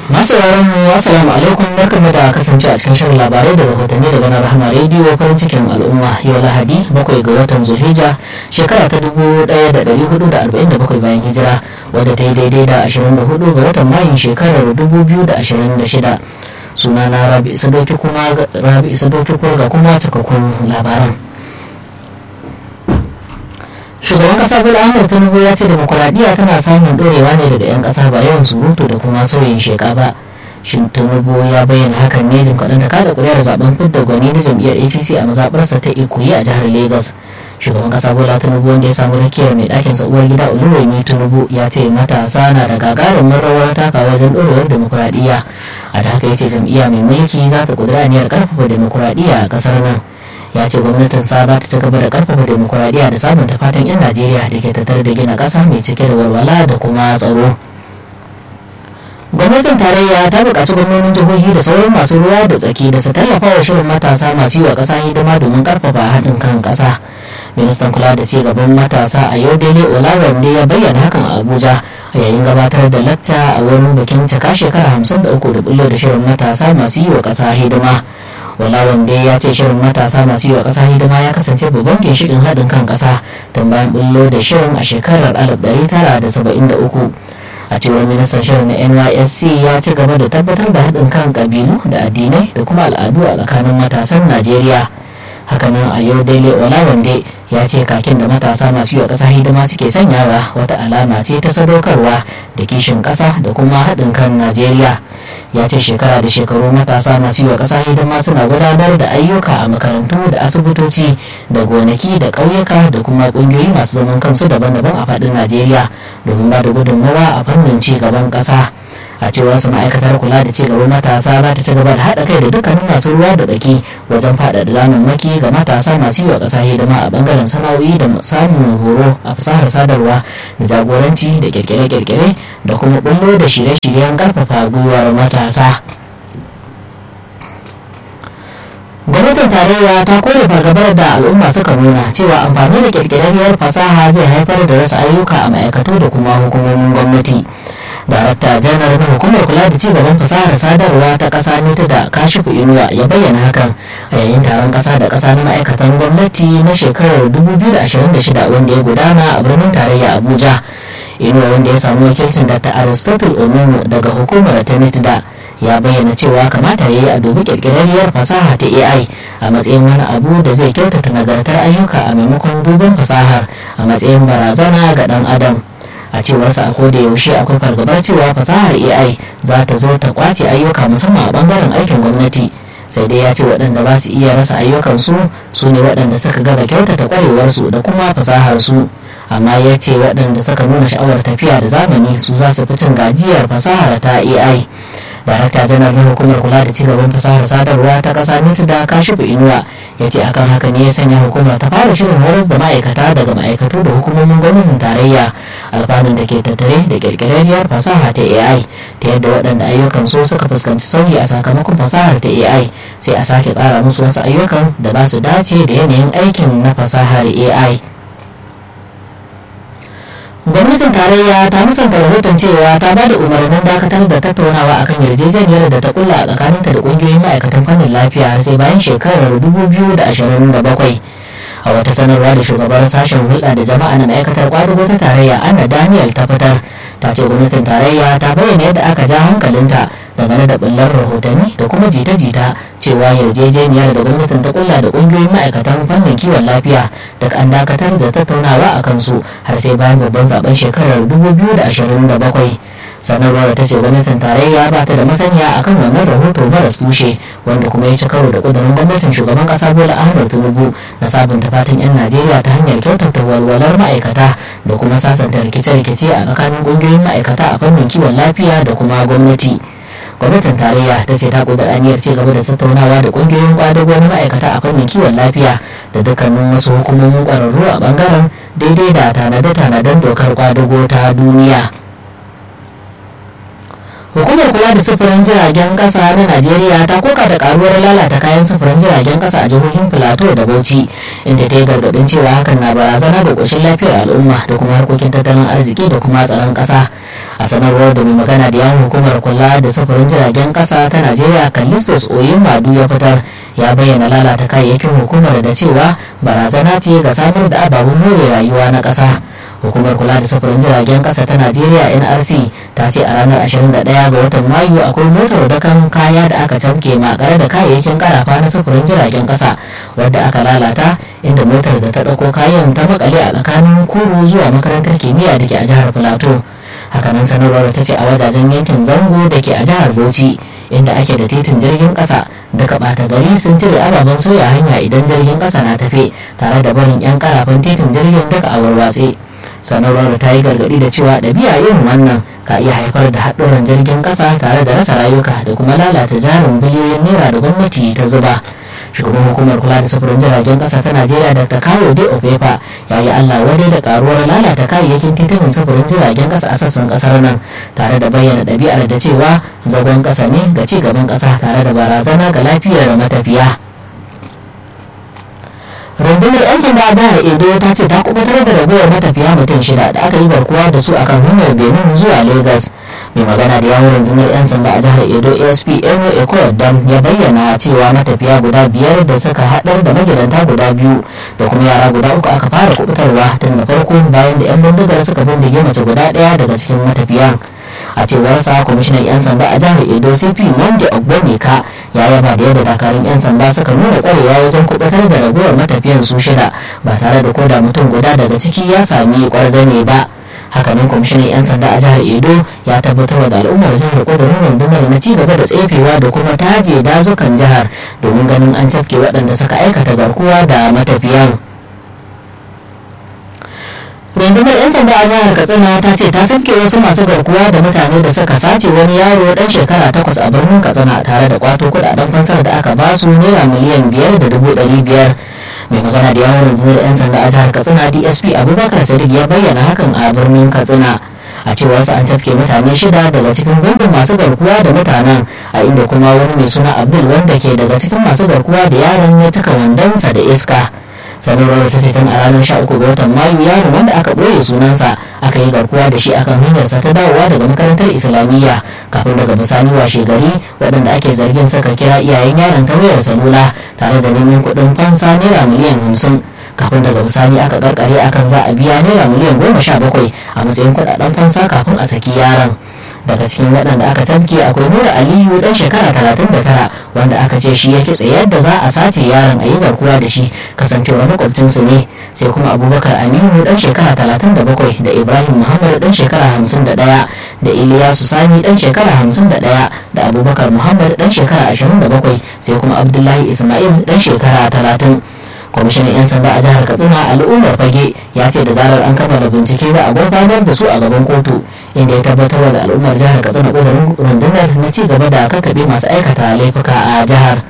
masu mu assalamu alaikum barkamu da kasance a cikin shirin labarai da rahotanni daga nan rahama rediyo farin cikin al'umma yau lahadi bakwai ga watan zulhijja shekara ta dubu daya da dari hudu da arba'in da bakwai bayan hijira wadda ta yi daidai da ashirin da hudu ga watan mayun shekarar dubu biyu da ashirin da shida suna na rabi sadoki kuma rabi sadoki ga kuma cikakkun labaran shugaban kasa bola ahmed tinubu ya ce demokuraɗiyya tana samun ɗorewa ne daga 'yan ƙasa ba yawan surutu da kuma sauyin sheka ba shin tinubu ya bayyana hakan ne jim kaɗan ta kada ƙuri'ar zaben fidda gwani na jam'iyyar apc a mazaɓarsa ta ikoyi a jihar lagos shugaban kasa bola tinubu wanda ya samu rakiyar mai ɗakin sa uwar gida oluremi tinubu ya ce matasa na da gagarumin rawar taka wajen ɗorewar demokuraɗiyya a da haka ya ce jam'iyya mai mulki za ta ƙudura aniyar ƙarfafa demokuraɗiyya a ƙasar nan ya ce gwamnatin sa za ta ci gaba da karfafa demokuraɗiyya da sabunta fatan 'yan najeriya da ke tattare da gina ƙasa mai cike da walwala da kuma tsaro gwamnatin tarayya ta buƙaci gwamnonin jihohi da sauran masu ruwa da tsaki da su tallafa wa shirin matasa masu yi wa ƙasa hidima domin karfafa haɗin kan ƙasa ministan kula da cigaban matasa a yau daidai olawande ya bayyana hakan a abuja a yayin gabatar da lacca a wani bikin cika shekara hamsin da uku da bullo da shirin matasa masu yi wa ƙasa hidima wala wanda ya ce shirin matasa masu yi wa ƙasa hidima ya kasance babban ginshiƙin haɗin kan ƙasa tun bayan bullo da shirin a shekarar 1973 a cewar ministan shirin na nysc ya ci gaba da tabbatar da haɗin kan ƙabilu da addinai da kuma al'adu a tsakanin matasan najeriya hakanan a yau daily olawande ya ce kakin da matasa masu yi wa ƙasa hidima suke sanyawa wata alama ce ta sadaukarwa da kishin ƙasa da kuma haɗin kan najeriya ya ce shekara da shekaru matasa masu yi wa ƙasa hidima suna gudanar da ayyuka a makarantu da asibitoci da gonaki da ƙauyuka da kuma ƙungiyoyi masu zaman kansu daban-daban a faɗin najeriya domin ba da gudunmawa a fannin ci gaban ƙasa a cewar su ma'aikatar kula da cigaban matasa za ta ci gaba da haɗa kai da dukkanin masu ruwa da tsaki wajen faɗaɗa damammaki ga matasa masu yi wa ƙasa hidima a ɓangaren sana'o'i da samun horo a fasahar sadarwa da jagoranci da kirkire-kirkire da kuma bullo da shirye-shiryen ƙarfafa gwiwar matasa. gwamnatin tarayya ta kore fargabar da al'umma suka nuna cewa amfani da kirkirarriyar fasaha zai haifar da rasa ayyuka a ma'aikatu da kuma hukumomin gwamnati. darakta janar na hukumar kula da cigaban fasahar sadarwa ta kasa ne ta da kashifu inuwa ya bayyana hakan a yayin taron kasa da kasa na ma'aikatan gwamnati na shekarar 2026 wanda ya gudana a birnin tarayya abuja inuwa wanda ya samu wakilcin dr aristotle onono daga hukumar da ya bayyana cewa kamata ya yi a dubi kirkirarriyar fasaha ta ai a matsayin wani abu da zai kyautata nagartar ayyuka a maimakon duban fasahar a matsayin barazana ga dan adam a cewarsa a koda yaushe akwai fargabar cewa fasahar ai za ta zo ta kwace ayyuka musamman a bangaren aikin gwamnati sai dai ya ce waɗanda za su iya rasa ayyukansu su ne waɗanda suka gaba kyautata kwarewarsu da kuma fasaharsu amma ya ce waɗanda suka nuna sha'awar tafiya da zamani su za su fi cin gajiyar fasahar ta ai darakta janar na hukumar kula da cigaban fasahar sadarwa ta kasa mutu da kashifu inuwa ya ce akan haka ne ya sanya hukumar ta fara shirin horas da ma'aikata daga ma'aikatu da hukumomin gwamnatin tarayya alfanun da ke tattare da kirkirarriyar fasaha ta ai ta yadda waɗanda ayyukan so suka fuskanci sauyi a sakamakon fasahar ta ai sai a sake tsara musu wasu ayyukan da ba su dace da yanayin aikin na fasahar ai gwamnatin tarayya ta musanta rahoton cewa ta ba da umarnin dakatar da tattaunawa akan yarjejeniyar da ta kulla a tsakaninta da kungiyoyin ma'aikatan fannin lafiya har sai bayan shekarar 2027 a wata sanarwa da shugabar sashen hulɗa da jama'a na ma'aikatar kwadugo ta tarayya anna daniel ta fitar ta ce gwamnatin tarayya ta bayyana yadda aka ja hankalinta dangane da bullar rahotanni da kuma jita-jita cewa yarjejeniyar da gwamnatin ta kulla da kungiyoyin ma'aikatan fannin kiwon lafiya da an dakatar da tattaunawa a kansu har sai bayan babban zaben shekarar 2027 sanarwar ta ce gwamnatin tarayya ba ta da masaniya akan wannan rahoto maras tushe wanda kuma ya ci karo da kudurin gwamnatin shugaban kasa bola ahmed tinubu na sabunta fatan yan najeriya ta hanyar kyautata walwalar ma'aikata da kuma sasanta rikice-rikice a tsakanin kungiyoyin ma'aikata a fannin kiwon lafiya da kuma gwamnati gwamnatin tarayya ta ce ta kudura aniyar ci gaba da tattaunawa da kungiyoyin kwadago na ma'aikata a fannin kiwon lafiya da dukkanin wasu hukumomin kwararru a bangaren daidai da tanade-tanaden dokar kwadago ta duniya hukumar kula da sufurin jiragen kasa na najeriya ta koka da karuwar lalata kayan sufurin jiragen kasa a jihohin filato da bauchi inda ta yi gargadin cewa hakan na barazana ga ƙoshin lafiyar al'umma da kuma harkokin tattalin arziki da kuma tsaron kasa a sanarwar da mai magana da yawon hukumar kula da sufurin jiragen kasa ta najeriya kallistus oyin madu ya fitar ya bayyana lalata kayayyakin hukumar da cewa barazana ce ga samar da ababen more rayuwa na kasa hukumar kula da sufurin jiragen kasa ta najeriya nrc ta ce a ranar 21 ga watan mayu akwai motar dakan kaya da aka camke makare da kayayyakin karafa na sufurin jiragen kasa wadda aka lalata inda motar da ta ɗauko kayan ta makale a tsakanin kuru zuwa makarantar kimiyya da ke a jihar filato hakanan sanarwar ta ce a wajajen yankin zango da ke a jihar bauchi inda ake da titin jirgin kasa daga ɓata gari sun cire ababen soya hanya idan jirgin kasa na tafe tare da barin 'yan karafan titin jirgin daga a warwatse sanarwar ta yi gargadi da cewa ɗabi'a irin wannan ka iya haifar da haɗuran jirgin ƙasa tare da rasa rayuka da kuma lalata jarin biliyoyin naira da gwamnati ta zuba shugaban hukumar kula da sufurin jiragen ƙasa ta najeriya dr kayo de ofefa ya yi allah wadai da karuwar lalata kayayyakin titunan sufurin jiragen ƙasa a sassan ƙasar nan tare da bayyana ɗabi'ar da cewa zagon ƙasa ne ga ci gaban ƙasa tare da barazana ga lafiyar matafiya. rundunar 'yan sanda a jihar edo ta ce ta kubutar da ragowar matafiya mutum shida da aka yi garkuwa da su akan hanyar benin zuwa lagos mai magana da yawon rundunar 'yan sanda a jihar edo asp eno ekoyadam ya bayyana cewa matafiya guda biyar da suka haɗar da magidanta guda biyu da kuma yara guda uku aka fara kubutarwa tun da farko bayan da 'yan bindigar suka bindige mace guda ɗaya daga cikin matafiyan a cewar sa kwamishinan 'yan sanda a jihar edo cp monde ogbonika ya yaba da yadda dakarun 'yan sanda suka nuna kwarewa wajen kubutar da ragowar matafiyan su shida ba tare da koda mutum guda daga ciki ya sami kwarzane ba hakanan kwamishinan 'yan sanda a jihar edo ya tabbatar da al'ummar jihar kudurin rundunar na ci gaba da tsefewa da kuma taje dazukan jihar domin ganin an cafke waɗanda suka aikata garkuwa da matafiyan rundunar 'yan sanda a jihar katsina ta ce ta tafke wasu masu garkuwa da mutane da suka sace wani yaro dan shekara takwas a birnin katsina tare da kwato kudaden fansar da aka basu naira miliyan biyar da dubu ɗari biyar mai magana da yawon rundunar 'yan sanda a jihar katsina dsp abubakar sadiq ya bayyana hakan a birnin katsina a cewar su an tafke mutane shida daga cikin gungun masu garkuwa da mutanen a inda kuma wani mai suna abdul wanda ke daga cikin masu garkuwa da yaron ya cika wandonsa da iska sanarwar ta ce tun a ranar 13 ga watan mayu yaron wanda aka ɓoye sunansa aka yi garkuwa da shi akan hanyarsa ta dawowa daga makarantar islamiyya kafin daga bisani washe gari waɗanda ake zargin suka kira iyayen yaron ta wayar salula tare da neman kuɗin fansa naira miliyan hamsin kafin daga bisani aka karkare akan za a biya naira miliyan goma sha bakwai a matsayin kuɗaɗen fansa kafin a saki yaron daga cikin waɗanda aka tabke akwai nura aliyu dan shekara talatin da tara wanda aka ce shi ya kitse yadda za a sace yaron a yi garkuwa da shi kasancewar makwabcinsu ne sai kuma abubakar aminu dan shekara talatin da bakwai da ibrahim muhammad dan shekara hamsin da ɗaya da iliyasu sani dan shekara hamsin da ɗaya da abubakar muhammad dan shekara ashirin da bakwai sai kuma abdullahi ismail dan shekara talatin kwamishinan 'yan sanda a jihar katsina al'ummar fage ya ce da zarar an kammala bincike za a gurfanar da su a gaban kotu inda ya tabbatar da al'ummar jihar katsina ƙudurin rundunar na ci gaba da kakkaɓe masu aikata laifuka a jihar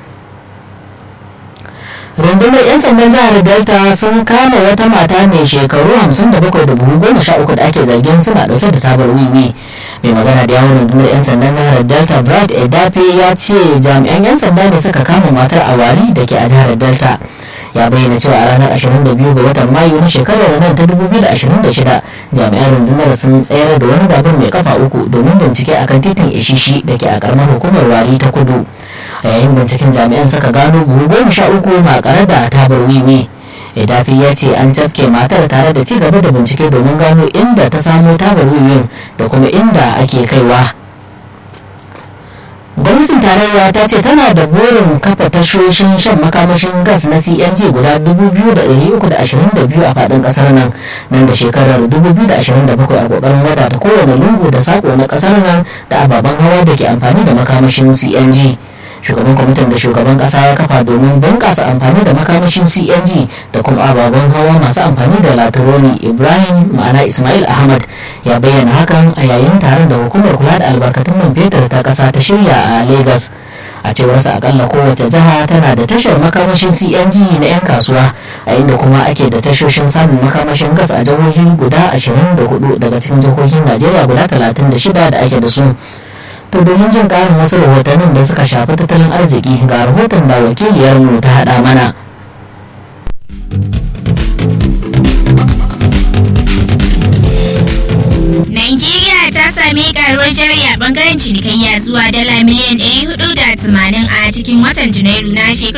rundunar 'yan sandan jihar delta sun kama wata mata mai shekaru 57 da buhu goma sha uku da ake zargin suna dauke da tabar wiwi mai magana da yawon rundunar 'yan sandan jihar delta brad edafe ya ce jami'an 'yan sanda ne suka kama matar a wari da ke a jihar delta ya bayyana cewa a ranar 22 ga watan mayu na shekarar nan ta 2026 jami'an rundunar sun tsayar da wani babur mai kafa uku domin bincike akan titin ishishi da ke a karamar hukumar wari ta kudu a yayin binciken jami'an suka gano buhu goma sha uku makare da tabar wiwi idafi ya ce an cafke matar tare da ci gaba da bincike domin gano inda ta samo tabar wiwin da kuma inda ake kaiwa gwamnatin tarayya ta ce tana da burin kafa tashoshin shan makamashin gas na cng guda 2,322 a fadin kasar nan nan da shekarar 2027 a kokarin wata ta kowane lungu da sako na kasar nan da ababen hawa da ke amfani da makamashin cng shugaban kwamitin da shugaban kasa ya kafa domin bunkasa amfani da makamashin cng da kuma ababen hawa masu amfani da latironi ibrahim ma'ana ismail ahmad ya bayyana hakan a yayin taron da hukumar kula da albarkatun man fetur ta kasa ta shirya a lagos a cewarsa akalla kowace jiha tana da tashar makamashin cng na 'yan kasuwa a inda kuma ake da tashoshin samun makamashin gas a jihohi guda 24 daga cikin jihohin najeriya guda 36 da ake da su to domin jin ƙarin wasu rahotannin da suka shafi tattalin arziki ga rahoton da wakiliyarmu ta haɗa mana Najeriya ta sami karuwar jari a bangaren cinikayya zuwa dala miliyan 480 a cikin watan Janairu na shekarar